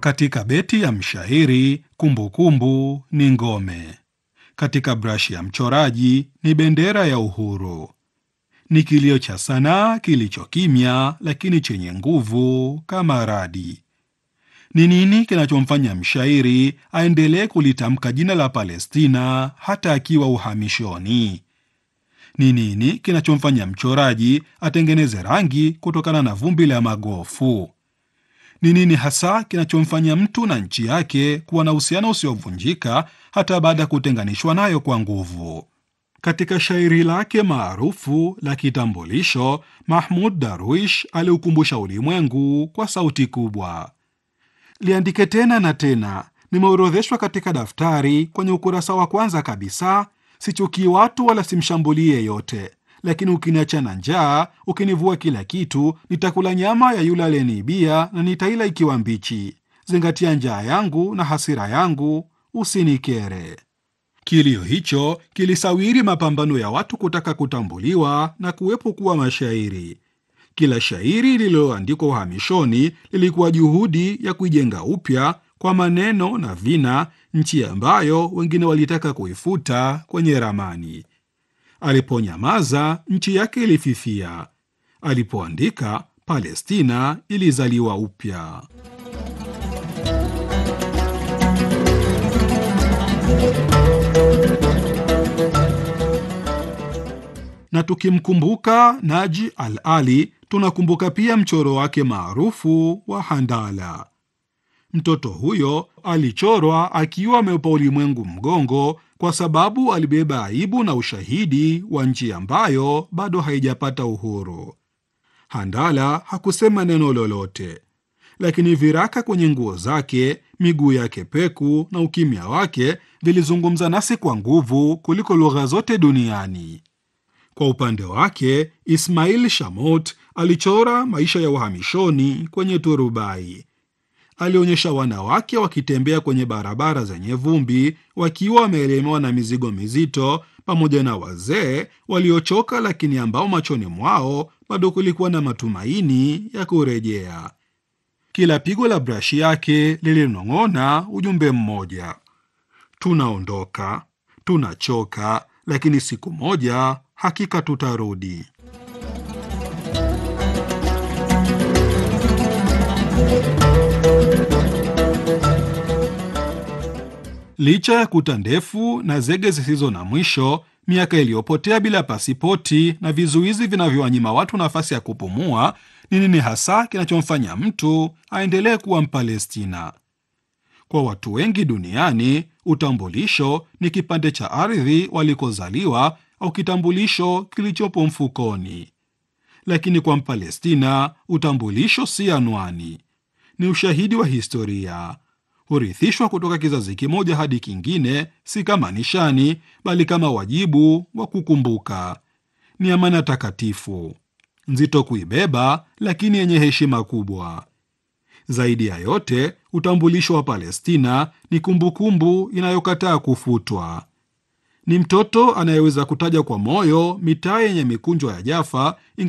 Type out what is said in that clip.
Katika beti ya mshairi, kumbukumbu ni ngome. Katika brashi ya mchoraji ni bendera ya uhuru. Ni kilio cha sanaa kilicho kimya, lakini chenye nguvu kama radi. Ni nini kinachomfanya mshairi aendelee kulitamka jina la Palestina hata akiwa uhamishoni? Ni nini kinachomfanya mchoraji atengeneze rangi kutokana na vumbi la magofu? Ni nini hasa kinachomfanya mtu na nchi yake kuwa na uhusiano usiovunjika hata baada ya kutenganishwa nayo kwa nguvu? Katika shairi lake maarufu la Kitambulisho, Mahmud Darwish aliukumbusha ulimwengu kwa sauti kubwa: liandike tena na tena, nimeorodheshwa katika daftari kwenye ukurasa wa kwanza kabisa. Sichukii watu wala simshambulii yeyote, lakini ukiniacha na njaa, ukinivua kila kitu, nitakula nyama ya yule aliyeniibia na nitaila ikiwa mbichi. Zingatia njaa yangu na hasira yangu, usinikere. Kilio hicho kilisawiri mapambano ya watu kutaka kutambuliwa na kuwepo kuwa mashairi. Kila shairi lililoandikwa uhamishoni lilikuwa juhudi ya kuijenga upya kwa maneno na vina nchi ambayo wengine walitaka kuifuta kwenye ramani. Aliponyamaza, nchi yake ilififia. Alipoandika, Palestina ilizaliwa upya. Na tukimkumbuka Naji Al-Ali, tunakumbuka pia mchoro wake maarufu wa Handala. Mtoto huyo alichorwa akiwa ameupa ulimwengu mgongo kwa sababu alibeba aibu na ushahidi wa nchi ambayo bado haijapata uhuru. Handala hakusema neno lolote, lakini viraka kwenye nguo zake, miguu yake peku na ukimya wake vilizungumza nasi kwa nguvu kuliko lugha zote duniani. Kwa upande wake, Ismail Shamot alichora maisha ya uhamishoni kwenye turubai. Alionyesha wanawake wakitembea kwenye barabara zenye vumbi wakiwa wameelemewa na mizigo mizito, pamoja na wazee waliochoka, lakini ambao machoni mwao bado kulikuwa na matumaini ya kurejea. Kila pigo la brashi yake lilinong'ona ujumbe mmoja: tunaondoka, tunachoka, lakini siku moja hakika tutarudi. Licha ya kuta ndefu na zege zisizo na mwisho, miaka iliyopotea bila pasipoti na vizuizi vinavyowanyima watu nafasi ya kupumua, ni nini hasa kinachomfanya mtu aendelee kuwa Mpalestina? Kwa watu wengi duniani, utambulisho ni kipande cha ardhi walikozaliwa au kitambulisho kilichopo mfukoni. Lakini kwa Mpalestina, utambulisho si anwani, ni ushahidi wa historia hurithishwa kutoka kizazi kimoja hadi kingine, si kama nishani, bali kama wajibu wa kukumbuka. Ni amana takatifu, nzito kuibeba, lakini yenye heshima kubwa. Zaidi ya yote, utambulisho wa Palestina ni kumbukumbu inayokataa kufutwa. Ni mtoto anayeweza kutaja kwa moyo mitaa yenye mikunjo ya Jaffa